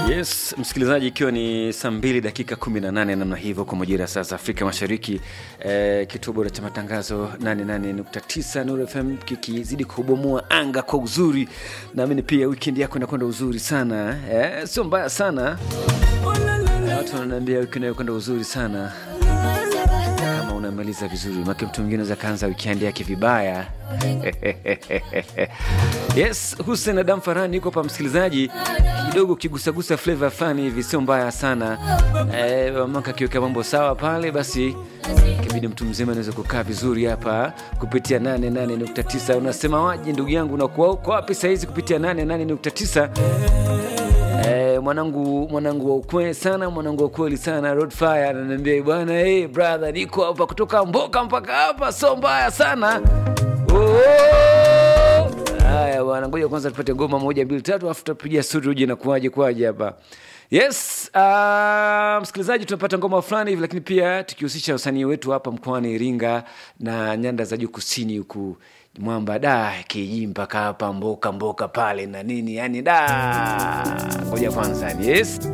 Yes, msikilizaji, ikiwa ni saa mbili dakika 18 namna hivyo kwa majira ya saa za Afrika Mashariki, eh, kituo bora cha matangazo 88.9 Nuru FM kikizidi kubomoa anga kwa uzuri. Naamini pia weekend yako inakwenda uzuri sana eh, sio mbaya sana. Watu wananiambia weekend yako kwenda uzuri sana kama unamaliza vizuri, make mtu mwingine anaweza kaanza weekend yake vibaya. Yes, Hussein Adam Farani yuko hapa msikilizaji, kidogo ukigusagusa flavor fani hivi sio mbaya sana eh, maka akiweka mambo sawa pale, basi kibidi mtu mzima anaweza kukaa vizuri hapa kupitia 88.9. Unasema waje ndugu yangu, unakuwa uko wapi sahizi kupitia 88.9? Eh, mwanangu mwanangu wa ukweli sana, mwanangu wa ukweli sana, Roadfire ananiambia bwana, hey brother, niko hapa kutoka Mboka mpaka hapa, sio mbaya sana. Oh! Haya bwana, ngoja kwanza tupate ngoma moja mbili tatu, afu tutapiga studio uje na kuaje kwaje hapa. Yes, uh, msikilizaji, tunapata ngoma fulani hivi, lakini pia tukihusisha usanii wetu hapa mkoani Iringa na nyanda za juu kusini huku mwamba da kiji mpaka hapa Mboka Mboka pale na nini, yani da, ngoja kwanza, yes